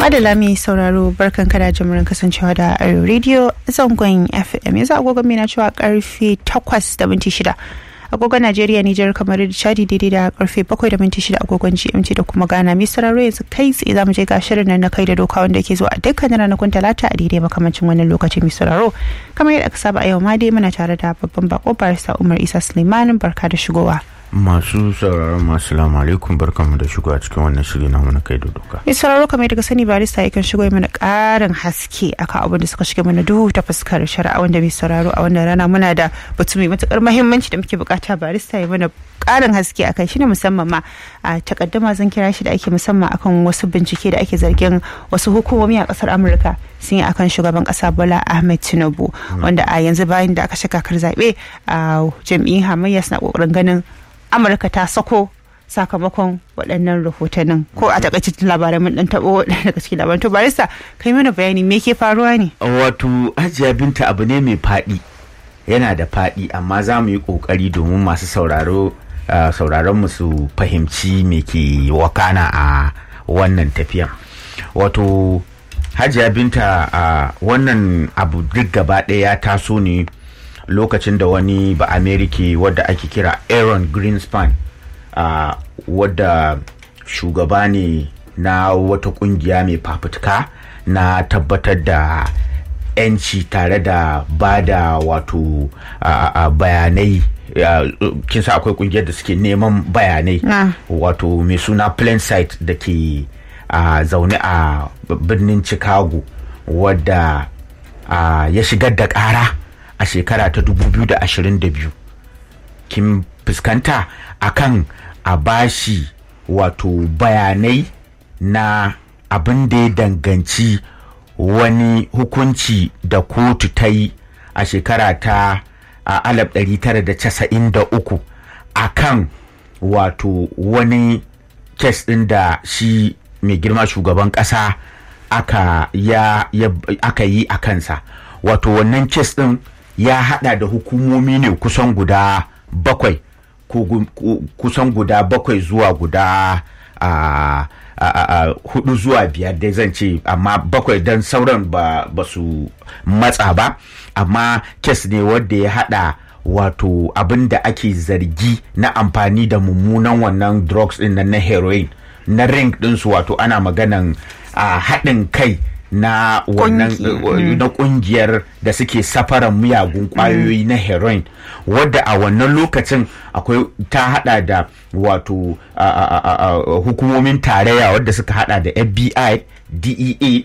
Madala mai sauraro barkan kada jimurin kasancewa da Arewa Radio zangon FM yanzu agogon mai na cewa karfe 8 da minti 6 agogon Najeriya Nijar kamar da Chadi daidai da karfe 7 da minti 6 agogon GMT da kuma Ghana mai sauraro yanzu kai tsaye zamu je ga shirin nan na kai da doka wanda ke zuwa a dukkanin ranakun talata a daidai makamancin wannan lokacin mai sauraro kamar yadda aka saba a yau ma dai muna tare da babban bako barista Umar Isa Suleiman barka da shigowa. masu sauraron masu salamu alaikum barkanmu da shigo a cikin wannan shiri na mana kai da doka mai sauraro kamar daga sani barista yakan shigo mana karin haske akan abin da suka shiga mana duhu ta fuskar shari'a wanda mai sauraro a wannan rana muna da batu mai matukar mahimmanci da muke bukata barista ya mana karin haske akan shi ne musamman ma a takaddama zan kira shi da ake musamman akan wasu bincike da ake zargin wasu hukumomi a kasar amurka sun yi akan shugaban kasa bola ahmed tinubu wanda a yanzu bayan da aka shiga kakar zaɓe a jam'iyyun hamayya suna kokarin ganin amurka ta sako sakamakon waɗannan rahotannin ko a takaitattun labarai mun dan taɓo daga cikin labaran to barista kai mana bayani me ke faruwa ne wato hajiya binta abu ne mai faɗi yana da faɗi amma za mu yi ƙoƙari domin masu sauraro sauraron mu su fahimci me ke wakana a wannan tafiya wato hajiya binta a wannan abu duk gaba ɗaya ya taso ne lokacin da wani ba amerika wadda ake kira aaron greenspan uh, wadda shugaba ne na wata kungiya mai fafutuka na tabbatar da 'yanci tare da ba da wato uh, uh, bayanai kin sa akwai kungiyar da suke neman bayanai wato mai suna plain sight da ke zaune a birnin chicago wadda ya shigar da kara a shekara ta 2022 kin fuskanta akan a bashi wato bayanai na abin da ya danganci wani hukunci da kotu ta yi a shekara ta 1993 akan wato wani kes ɗin da shi mai girma shugaban ƙasa aka, ya, ya, aka yi a kansa wato wannan kes ɗin ya hada da hukumomi ne kusan guda bakwai kusan guda bakwai zuwa guda a hudu zuwa biyar dai zan ce amma bakwai don sauran ba, ba su matsa ba amma kes ne wadda ya hada wato abin da ake zargi na amfani da mummunan wannan drugs din na heroin na ring ɗinsu wato ana maganan haɗin kai na wannan na kungiyar da suke safaran miyagun kwayoyi na heroin wadda a wannan lokacin akwai ta hada da wato hukumomin tarayya wadda suka hada da fbi dea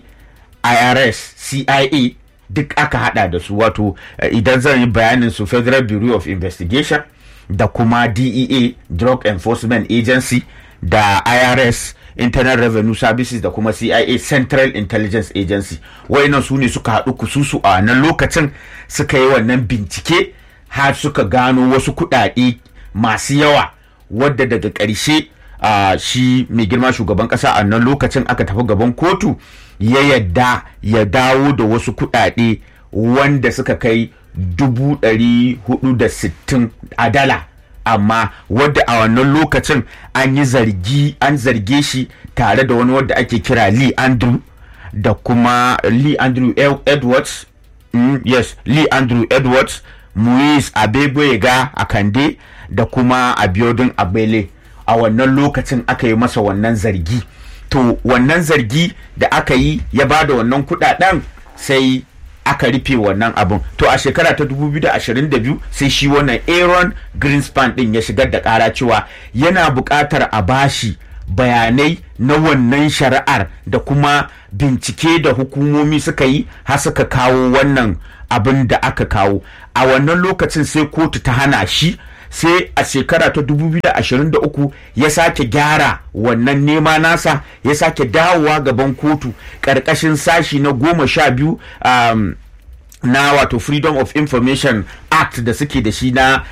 irs cia duk aka hada da su wato idan zan yi bayanin su federal bureau of investigation da kuma dea drug enforcement agency da irs internal revenue services da kuma cia central intelligence agency wayannan su ne suka haɗu kususu a nan lokacin suka yi wannan bincike har suka gano wasu kuɗaɗe masu yawa wadda daga ƙarshe uh, shi mai girma shugaban ƙasa a nan lokacin aka tafi gaban kotu ya yadda ya dawo da wasu kuɗaɗe wanda suka kai dubu ɗari hudu da sittin a dala amma wadda a wannan lokacin an yi zargi an zarge shi tare da wani wadda ake kira lee andrew da kuma lee andrew edwards mm, yes lee andrew edwards muiz abegwega a kande da kuma abiodun abele a wannan lokacin aka yi masa wannan zargi to wannan zargi da aka yi ya ba da wannan kudaden sai aka rufe wannan abin to a shekara ta 2022 sai shi wannan aaron greenspan din ya shigar da kara cewa yana buƙatar a bashi bayanai na wannan shari'ar da kuma bincike da hukumomi suka yi har suka kawo wannan abin da aka kawo a wannan lokacin sai kotu ta hana shi sai a shekara ta 2023 ya sake gyara wannan nema nasa ya sake dawowa gaban kotu ƙarƙashin sashi na goma sha biyu um, na wato freedom of information act da suke da shi na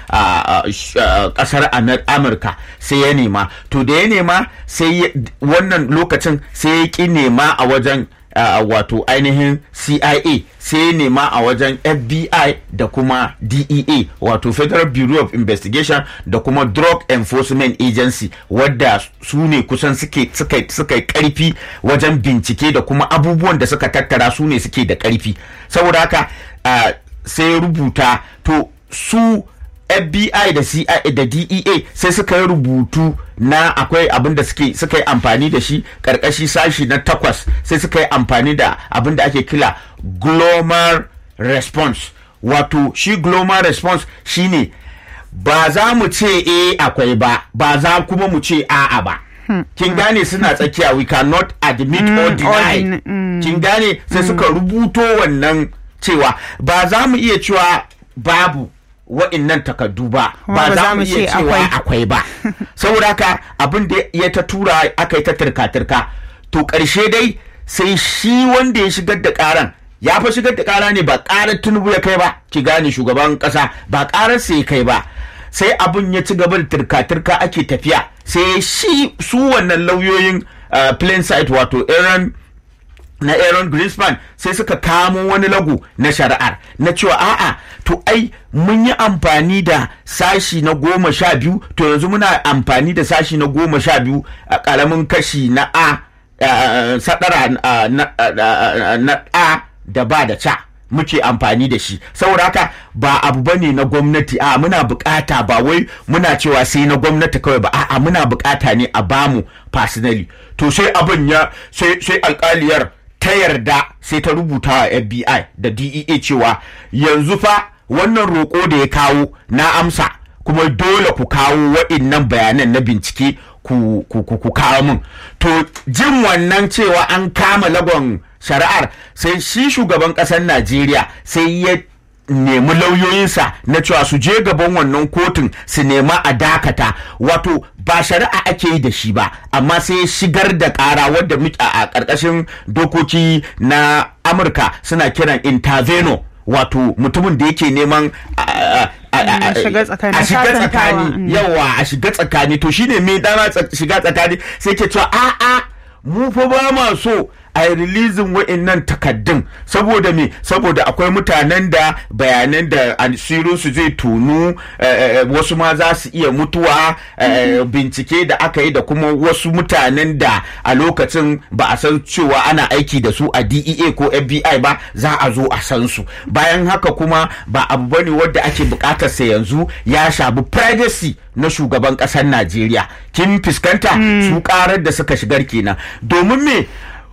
kasar amurka sai ya nema to da ya nema sai wannan lokacin sai ya ki nema a wajen uh, wato ainihin CIA sai nema a wajen FBI da kuma DEA wato Federal Bureau of Investigation da kuma Drug Enforcement Agency wadda su ne kusan suke suka yi karfi wajen bincike da kuma abubuwan da suka tattara su ne suke da karfi saboda haka uh, sai rubuta to su FBI da CIA da DEA sai suka yi rubutu na akwai abin da suke suka yi amfani da shi karkashi sashi na takwas sai suka yi amfani da abin da ake kila global response wato shi global response shine ba za mu ce e akwai ba ba za kuma mu ce a'a ba kin gane suna tsakiya we cannot admit or deny kin gane sai suka rubuto wannan cewa ba za mu iya cewa babu wa'innan takardu ba ba za mu iya cewa akwai ba saboda haka abin da ya ta tura aka yi ta turka-turka to ƙarshe dai sai shi wanda ya shigar da ƙaran ya fa shigar da ƙara ne ba ƙarar tunubu ya kai ba ki gane shugaban ƙasa ba ƙarar sai ya kai ba sai abin ya ci gaba da turka-turka ake tafiya sai shi su wannan lauyoyin uh, plain sight wato aaron na Aaron Greenspan sai suka kamo wani lagu na shari'ar na cewa a'a to ai mun yi amfani da sashi na goma sha biyu to yanzu muna amfani da sashi na goma sha biyu a ƙaramin kashi na a sadara na a da ba da ca muke amfani da shi saboda haka ba abu bane na gwamnati a muna bukata ba wai muna cewa sai na gwamnati kawai ba a'a muna bukata ne a bamu personally to sai abin ya sai alkaliyar ta yarda sai ta rubuta wa FBI da DEA cewa yanzu fa wannan roƙo da ya kawo na amsa kuma dole ku kawo waɗannan bayanan na bincike ku, ku, ku, ku kawo min to jin wannan cewa an kama lagon shari'ar sai shi shugaban ƙasar Najeriya sai ya nemi lauyoyinsa na cewa su je gaban wannan kotun su nema a dakata wato ba shari'a ake yi da shi ba amma sai shigar da kara wadda a ƙarƙashin dokoki na amurka suna kiran interveno wato mutumin da yake neman a shiga tsakani yawa a shiga tsakani to shine me dama shiga tsakani sai ke cewa a'a mu fa ba ma so a yi rilizin wa'innan takaddun saboda me saboda akwai mutanen da bayanan da asirinsu zai tunu wasu ma za su iya mutuwa bincike da aka yi da kuma wasu mutanen da a lokacin ba a san cewa ana aiki da su a DEA ko FBI ba za a zo a san su bayan haka kuma ba abu bane wadda ake bukatar sa yanzu ya shafi privacy na shugaban ƙasar Najeriya kin fuskanta su karar da suka shigar kenan domin me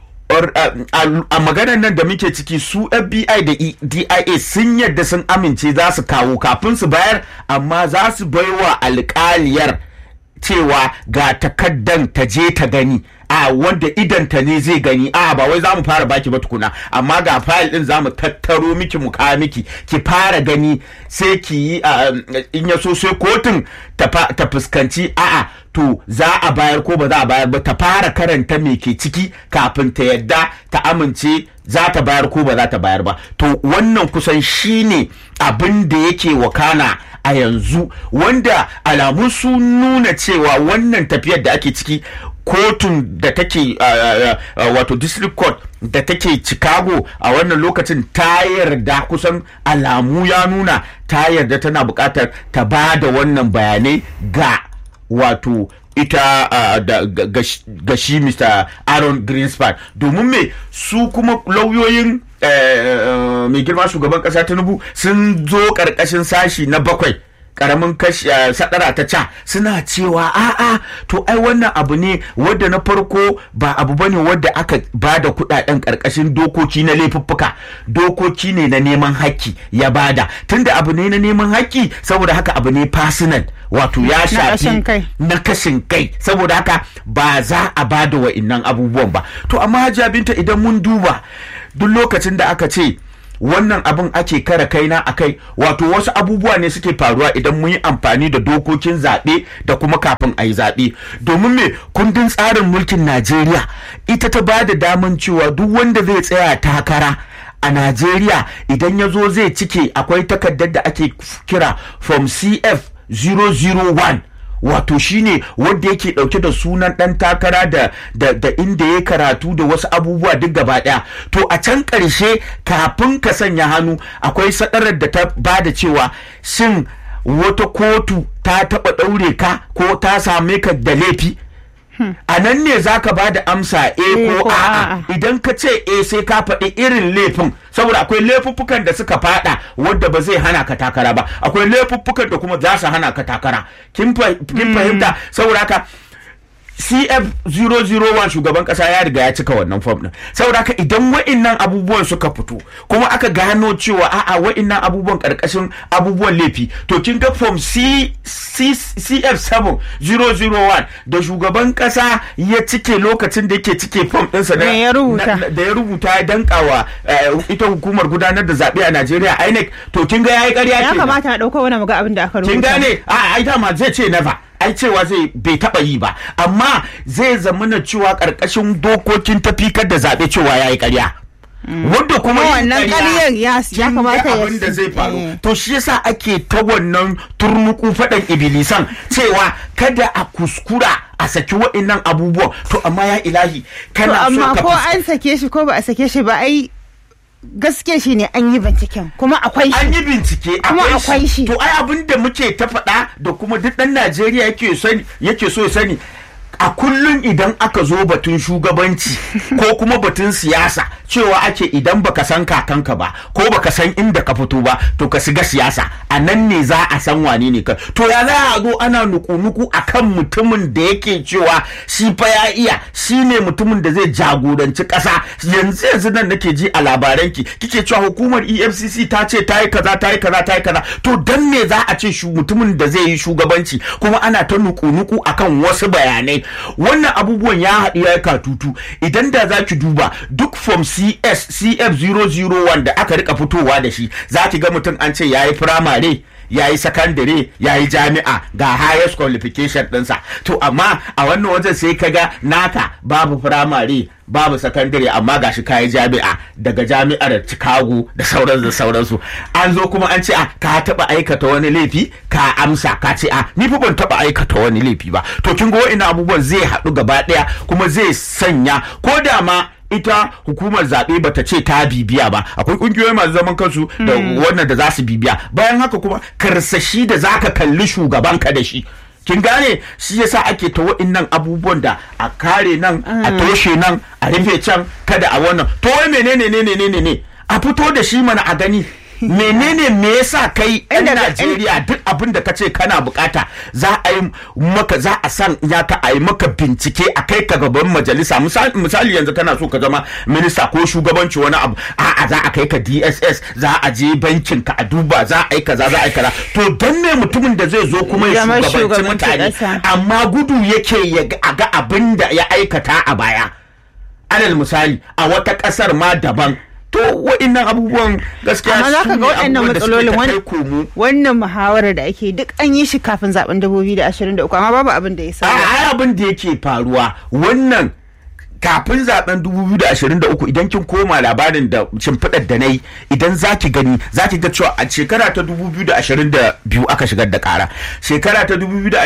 a maganar nan da muke ciki su FBI da DIA sun yadda sun amince za su kawo kafin su bayar amma za su baiwa alƙaliyar cewa ga takaddan ta je ta gani a wanda idanta ne zai gani a ba wai za mu fara baki ba tukuna amma ga fayil din za mu tattaro miki mu kawo miki ki fara gani sai ki yi in ya so sai kotun ta fuskanci a'a to za a bayar ko ba za a bayar ba ta fara karanta me ke ciki kafin ta yadda ta amince za ta bayar ko ba za ta bayar ba to wannan kusan shine abin da yake wakana a yanzu wanda alamu sun nuna cewa wannan tafiyar da ake ciki kotun da take wato district court da take chicago a wannan lokacin ta yarda kusan alamu ya nuna ta yarda tana buƙatar ta ba da wannan bayanai ga wato ita uh, da ga shi Mr. Aaron Greenspan domin me su kuma lauyoyin uh, uh, mai girma shugaban kasa Tinubu sun zo karkashin sashi na bakwai karamin kashi sadara ta ca suna cewa a'a to ai wannan abu ne wadda na farko ba abu bane wadda aka bada kudaden karkashin dokoki na laifuffuka dokoki ne na neman haƙƙi ya bada tunda abu ne na neman haƙƙi saboda haka abu ne personal wato ya shafi na kashin kai saboda haka ba za a bada wa'innan abubuwan ba to amma hajiya binta idan mun duba duk lokacin da aka ce wannan abin ake kara kaina a kai wato wasu abubuwa ne suke faruwa idan mun yi amfani da dokokin zaɓe da kuma kafin a yi zaɓe domin me kundin tsarin mulkin najeriya ita ta ba da daman cewa duk wanda zai tsaya takara a najeriya idan ya zo zai cike akwai takardar da ake kira from cf 001 wato shine wanda yake dauke da sunan dan takara da, da, da inda ya karatu da wasu abubuwa duk gaba daya to a can karshe kafin ka sanya hannu akwai sadarar da ta bada cewa shin wata kotu ta taba daure ka ko ta same ka da laifi a nan ne za ka ba da amsa e ko ko a'a a'a. idan ka ce e sai ka faɗi irin laifin saboda akwai laifuffukan da suka faɗa wadda ba zai hana ka takara ba akwai laifuffukan da kuma za su hana ka takara kin fa- kin fahimta saboda haka CF001 shugaban kasa ya riga ya cika wannan fom din saboda haka idan wa'innan abubuwan suka fito kuma aka gano cewa a'a wa'innan abubuwan karkashin abubuwan laifi to kin ga fom C, C, CF7001 da shugaban kasa ya cike lokacin da yake cike fom ɗinsa na- Da ya rubuta. na- da ya rubuta ya dankawa eh, ita hukumar gudanar da zaɓe a Najeriya INEC to kin ga yayi ƙarya ya kenan. kamata a ɗauko wani muga abin da aka rubuta kin gane a ai dama zai ce never ai cewa zai bai taba yi ba amma zai zamana cewa karkashin dokokin tafikar da zaɓe cewa ya yi ƙarya wanda kuma yin wannan ƙarya, ƙaryar ya- ya kin ga kamata ya abin da zai faru eh. to shi yasa ake ta wannan turnuku faɗan ibilisan cewa kada a kuskura a saki wa'innan abubuwan to amma ya ilahi to kana so amma ka ko fus- an sake shi ko ba a sake shi ba ai gaske shi ne an yi binciken kuma akwai an shi yi bincike Kuma akwai shi. to ai abin da muke ta faɗa da kuma duk ɗan Najeriya yake sani yake so ya sani a kullum idan aka zo batun shugabanci ko kuma batun siyasa cewa ake idan baka san kakanka ba ko baka san inda ka fito ba to ka shiga siyasa a nan ne za a san wane ne ka to ya za a zo ana nuku-nuku akan mutumin da yake cewa shi fa ya iya shi ne mutumin da zai jagoranci ƙasa yanzu yanzu nan nake ji a labaranki kike cewa hukumar efcc ta ce ta yi kaza ta yi kaza ta yi kaza to dan me za a ce shu mutumin da zai yi shugabanci kuma ana ta nuku-nuku akan wasu bayanai wannan abubuwan ya haɗu ya yi katutu idan da za ki duba duk form cs cf001 da aka rika fitowa da shi za ki ga mutum an ce ya yi firamare ya yi sakandare ya yi jami'a ga highest qualification ɗinsa to amma a wannan wajen sai ka ga naka babu firamare babu sakandare amma gashi ka yi jami'a daga jami'ar chicago da sauransu da sauransu an zo kuma an ce a ka taɓa aikata wani laifi ka amsa ka ce a ni fa ban taɓa aikata wani laifi ba to kin ga wa'ina abubuwan zai haɗu gaba ɗaya kuma zai sanya ko da ma ita hukumar zaɓe bata ce ta bibiya ba akwai ƙungiyoyi masu zaman kansu da wannan da za su bibiya bayan haka kuma karsashi da zaka kalli shugabanka da shi kin gane shi yasa ake ta wa'innan abubuwan da a kare nan a toshe nan a rufe can kada a wannan to wai menene ne ne ne ne a fito da shi mana a gani menene me yasa kai yan Inda- Najeriya duk abin da kace kana bukata za a yi maka za a san ya ka a yi maka bincike a kai ka gaban majalisa misali, misali yanzu kana so ka zama minista ko shugabanci wani abu a'a za a kai ka DSS za a je bankin ka a duba za a yi kaza za a yi kaza to dan me mutumin da zai zo kuma ya Zama shugabanci shugabanci mutane ƙasa. amma gudu yake ya ga- a ga abin da ya aikata a baya alal misali a wata kasar ma daban to wa'innan abubuwan gaskiya amma za su ka ne ga waɗannan abubuwan da suke matsalolin ta wani- kai komo. wannan muhawarar da ake duk an yi shi kafin zaben 2023 amma babu abin da ya a sauya ai abin da yake faruwa wannan kafin zaben 2023 idan kin koma labarin da shimfiɗar da na yi idan za ki gani za ki ga cewa a shekara ta 2022 aka shigar da ƙara shekara ta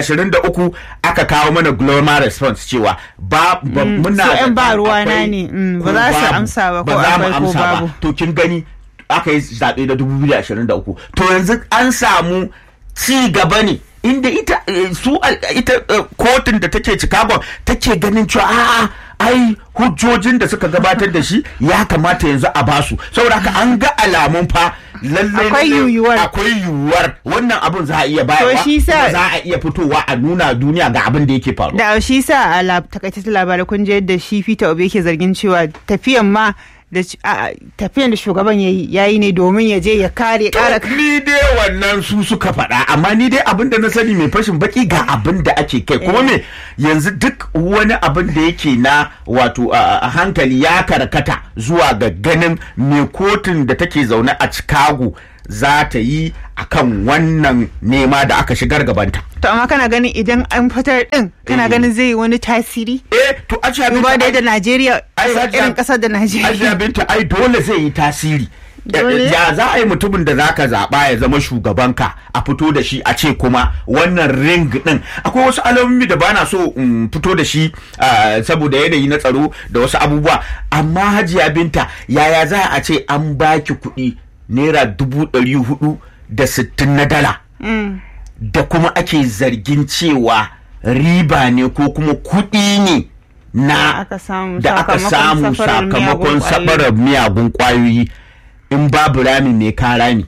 2023 aka kawo mana global response cewa ba ba- muna su da 'yan ba ɗan ruwana akwai ne, mm, ko ba za su babu. amsa ba, ko ba za mu akwai ko amsa ba babu. to kin gani aka yi zaɓe da 2023 to yanzu an samu ci gaba ne inda ita eh, su al- ita eh, kotun da take Chicago take ganin cewa a'a ai hujjojin da suka gabatar da shi ya kamata yanzu a basu saboda haka an ga alamun fa lallai Akwai lallai yiwuwar. akwai yiwuwar wannan abun za a iya bayarwa shi sa- kuma za a iya fitowa a nuna duniya ga abin da yake faruwa da shi sa a lab- takaitattun labarai kun je yadda shi Peter Obi yake zargin cewa tafiyan ma da sh- a- a- tafiyan da shugaban yayi yayi ne domin ya je ya kare kara To, ni dai wannan su suka faɗa amma ni dai abin da na sani mai fashin baki ga abin da ake kai kuma me yanzu duk wani abin da yake na wato a a hankali ya karkata zuwa ga ganin me kotun da take zaune a Chicago za ta yi akan wannan nema da aka shigar gabanta. to amma kana ganin idan an fitar din kana Eh. ganin zai yi wani tasiri Eh to a duba da yadda Najeriya Ai, Hajiya- irin kasar da Ajiya Najeriya binta ai dole zai yi tasiri Dole. ya za a yi mutumin da zaka zaɓa ya zama shugabanka a fito da shi a ce kuma wannan ring din akwai wasu alamomi da bana so in fito da shi ah, saboda yanayi na tsaro da wasu abubuwa amma hajiya binta yaya za a ce an baki kuɗi naira dubu ɗari hudu da sittin na dala da kuma ake zargin cewa riba ne ko kuma kuɗi ne na aka samu da aka sakamakon samu safarar miyagun sakamakon ƙwayoyi. safarar miyagun kwayoyi in babu rami mai ka rami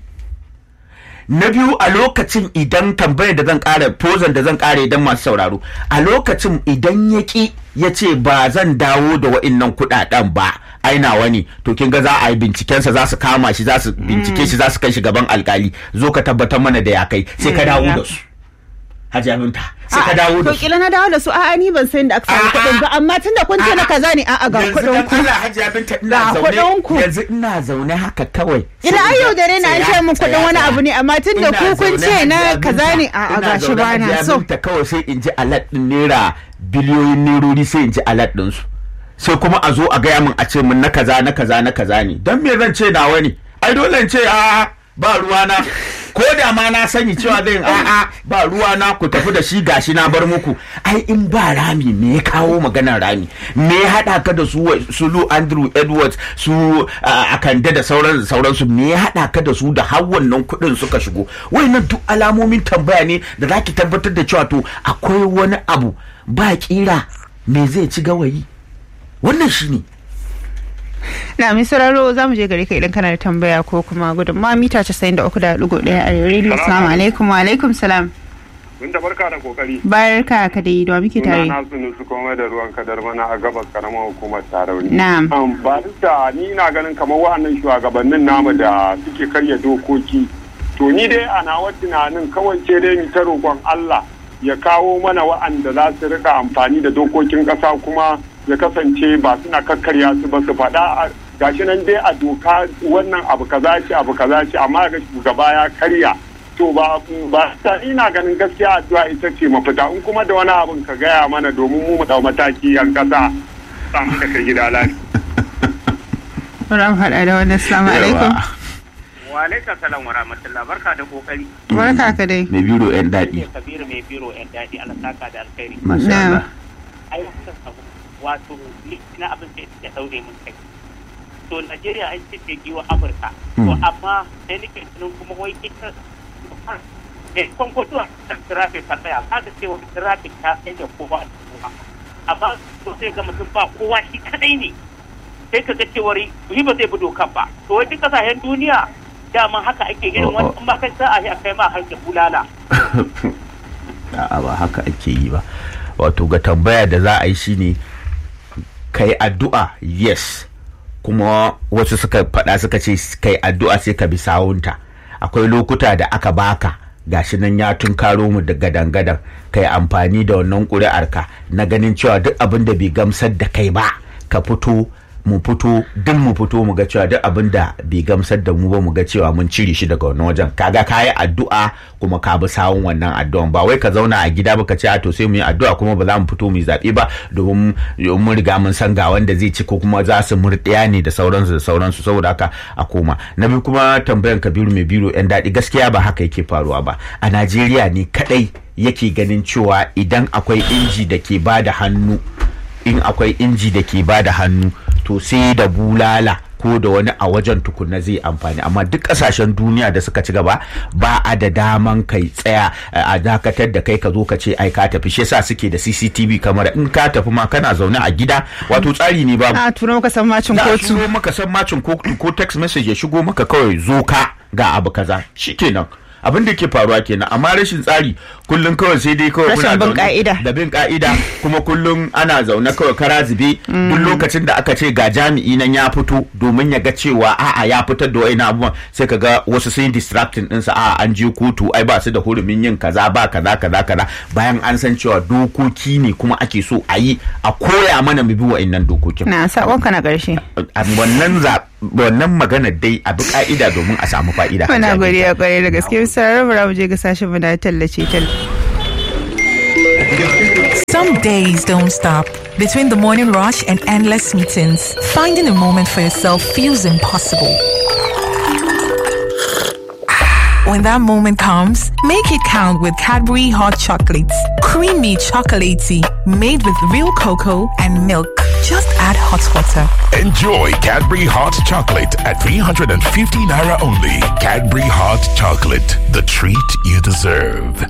na biyu a lokacin idan tambayar da zan kara pozan da zan kara idan masu sauraro a lokacin idan ya ki ya ce ba zan dawo da wa'innan kudaden ba aina wani to kin ga za a yi bincikensa za su kama shi za su bincike shi za su kai shi gaban alkali zo ka tabbatar mana da ya kai sai ka Mm, dawo ya. da su hajiya minta sai ka dawo da to su kila na dawo da su a'a ni ban san da aka samu A'a. kuɗin ba amma tunda kun ce na kaza ne a'a ga yanzu kuɗin dan ku Allah hajiya binta ina Ga kuɗin ku. zaune yanzu ina zaune haka kawai ina Sai an in ga- yaudare na an tsaya, ce min kuɗin tsaya, wani tsaya. abu ne amma tunda Ina ku kun zaune, ce na Hajiya kaza Binta, ne a'a ina gashi zaune, ba na Hajiya so Binta kawai sai in ji alat din naira biliyoyin nerori sai in ji alat din su sai kuma a zo a gaya min a ce min na kaza na kaza na kaza ne dan me zan ce nawa ne ai dole in ce a ba ruwana ko da ma na sani cewa zai a'a ba ruwana ku tafi da shi gashi na bar muku ai in ba rami me ya kawo maganar rami me ya haɗa ka da su wa- su Lou Andrew Edwards su a Akande da sauran sauransu me ya haɗa ka da su da har wannan kuɗin suka shigo wayannan duk alamomin tambaya ne da zaki tabbatar da cewa to akwai wani abu ba kira me zai ci gawayi wannan shine na mai sauraro za mu je gare ka idan kana da tambaya ko kuma gudun ma mita 93.1 a radio assalamu alaikum wa alaikum salam Mun da barka da kokari. barka ka dai da muke Suna tare na sunu su kuma da ruwan kadar mana a gabas karamar hukumar tarauni. Na'am. Um, ba da ni na ganin kamar wa'annan shugabannin namu da suke karya dokoki. To ni dai a nawa tunanin kawai ce dai mu ta roƙon Allah ya kawo mana wa'anda za su rika amfani da dokokin ƙasa kuma ya kasance ba suna kakkarya su ba su faɗa a- gashi nan dai a doka wannan abu kaza ce abu kaza ce amma ga shugaba ya karya to ba ba ta ina ganin gaskiya addu'a ita ce mafita in kuma da wani abin ka gaya mana domin mu mu dau mataki yan kasa samu da kai gida lafiya Bari mu haɗa da wannan assalamu alaikum Wa alaika salam wa rahmatullah barka da kokari. barka ka dai mai biro yan daɗi Ne Kabiru mai biro yan daɗi Allah saka da alkhairi. masha Na'am. Allah Ai wannan abu wato ni na abin da ya daure mun kai. To Najeriya an ce ce giwa Amurka. To Hmm. amma sai nake tunan kuma wai ita eh kon ko tuwa ta traffic ta tsaya kaga cewa traffic ta tsaye da kowa da kowa. Amma to sai ga mutum ba kowa shi kadai ne. sai ka ga cewar yi ba zai bi dokan ba to wai duk kasashen duniya dama haka ake irin wani in ba kai sa'a sai a kai ma har da bulala a'a ba haka ake yi ba wato ga tambaya da za a yi shine kai addu'a yes kuma wasu suka faɗa suka ce kai addu'a sai ka bi sawunta akwai lokuta da aka baka gashi nan ya tunkaro mu da gadan-gadan kai amfani da wannan ƙuri'arka na ganin cewa duk abin da bai gamsar da kai ba ka fito mu fito duk mu fito mu ga cewa duk abin da bai gamsar da mu ba mu ga cewa mun cire shi daga wannan wajen kaga ka yi addu'a kuma ka bi sawun wannan addu'an ba wai ka zauna a gida ba ka ce a to sai mu yi addu'a kuma ba za mu fito mu yi zaɓe ba domin mun riga mun san ga wanda zai ci ko kuma za su murɗiya ne da sauransu da sauransu saboda haka a koma na biyu kuma tambayan kabiru mai biro yan daɗi gaskiya ba haka yake faruwa ba a najeriya ne kaɗai yake ganin cewa idan akwai inji da ke ba da hannu in akwai inji da ke ba da hannu to sai da bulala ko da wani a wajen tukunna zai amfani amma duk kasashen duniya da suka ci gaba ba a da daman kai tsaya a dakatar da kai ka zo ka ce ai ka tafi shi yasa suke da CCTV kamar in ka tafi ma kana zaune a gida wato tsari ne babu a turo maka san macin za a kotu shigo maka san macin kotu ko text message ya shigo maka kawai zo ka ga abu kaza shikenan abin da ke faruwa kenan amma rashin tsari kullum kawai sai dai kawai Rashin kuna bin zaune ka'ida. da bin ka'ida kuma kullum ana zaune kawai kara zube duk lokacin da aka ce ga jami'i nan ya fito domin ya ga cewa a'a ya fitar da wa'ina abubuwan sai ka ga wasu sun yi distracting ɗinsa a'a an je kotu ai ba su da hurumin yin kaza ba kaza kaza kaza bayan an san cewa dokoki ne kuma ake so a yi a koya mana mu bi wa'innan dokokin na sabonka na ƙarshe a wannan za wannan magana dai a bi ka'ida domin a samu fa'ida muna godiya kwarai da gaske bisa rarraba mu je ga sashen mu na tallace tallace Some days don't stop. Between the morning rush and endless meetings, finding a moment for yourself feels impossible. When that moment comes, make it count with Cadbury Hot Chocolates. Creamy chocolatey, made with real cocoa and milk. Just add hot water. Enjoy Cadbury Hot Chocolate at 350 Naira only. Cadbury Hot Chocolate, the treat you deserve.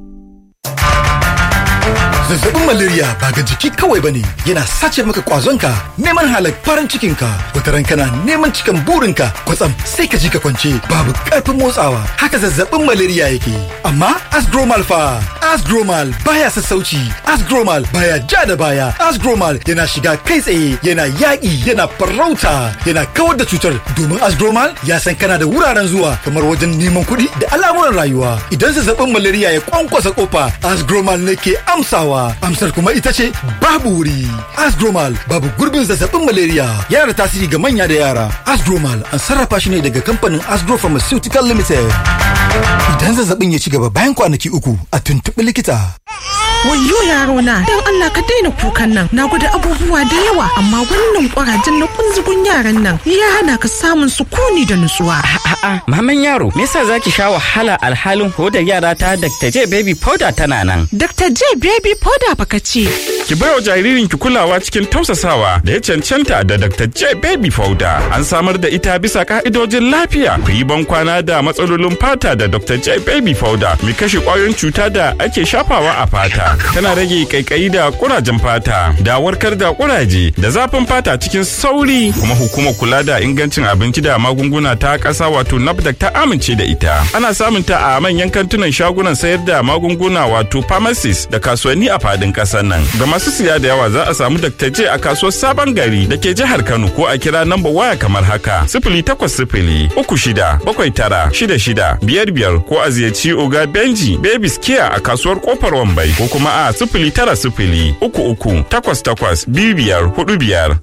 Zazzabin malaria ba ga jiki kawai bane yana sace maka kwazonka neman halak farin cikinka wataran kana neman cikan burinka kwatsam sai ka ji ka kwance babu karfin motsawa haka zazzabin malaria yake amma asgromal fa asgromal baya sassauci asgromal baya ja da baya asgromal yana shiga kai tsaye yana yaƙi yana farauta yana kawar da cutar domin asgromal ya san kana da wuraren zuwa kamar wajen neman kuɗi da al'amuran rayuwa idan zazzabin malaria ya kwankwasa kofa asgromal ne ke amsawa amsar kuma ita ce babu wuri asgromal babu gurbin zazzabin malaria yana da tasiri ga manya da yara asgromal an sarrafa shi ne daga kamfanin asgro pharmaceutical limited idan zazzabin ya ci gaba bayan kwanaki uku a tuntuɓi likita Wayyo yaro na don Allah ka daina kukan nan na gwada abubuwa da yawa amma wannan kurajen na kunzugun yaran nan ya hana ka samun sukuni da nutsuwa. A'a, maman yaro, me yasa zaki sha wahala alhalin hodar yara ta Dr. J baby powder tana nan? Dr. J baby powder baka ce. Ki baiwa jaririnki kulawa cikin tausasawa da ya cancanta da Dr. J baby powder. An samar da ita bisa ka'idojin lafiya. Ku yi bankwana da matsalolin fata da Dr. J baby powder mai kashe kwayoyin cuta da ake shafawa a fata. Tana rage kaikayi da kurajen fata, da warkar da kuraje, da zafin fata cikin sauri. Kuma hukumar kula da ingancin abinci da magunguna ta ƙasa wato NAFDAC ta amince da ita. Ana samun ta a manyan kantunan shagunan sayar da magunguna wato pharmacies da kasuwanni a fadin ƙasar nan. Ga masu siya da yawa za a samu Dr. J a kasuwar Sabon Gari da ke jihar Kano ko a kira namba waya kamar haka. Sifili takwas sifili uku shida bakwai tara shida shida biyar biyar ko a ziyarci Oga Benji Babies Care a kasuwar Kofar Wambai ko kuma a sifili tara sifili uku uku takwas takwas biyu biyar hudu biyar.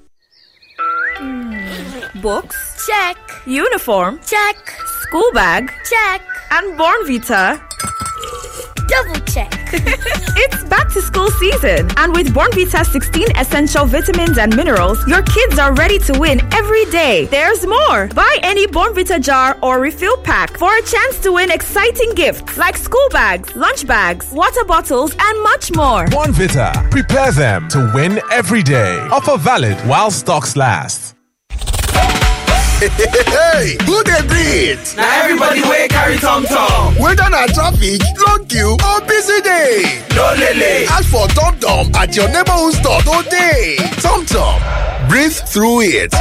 Books? Check. Uniform? Check. School bag? Check. And Born Vita? Double check. it's back to school season, and with Born Vita 16 essential vitamins and minerals, your kids are ready to win every day. There's more. Buy any Born Vita jar or refill pack for a chance to win exciting gifts like school bags, lunch bags, water bottles, and much more. Vita. Prepare them to win every day. Offer valid while stocks last. hey, who dey breathe? na everybody wey carry tom tom. whether na traffic long queue or busy day. no lele. ask for tom tom at your neighborhood store today. tom tom breathe through it.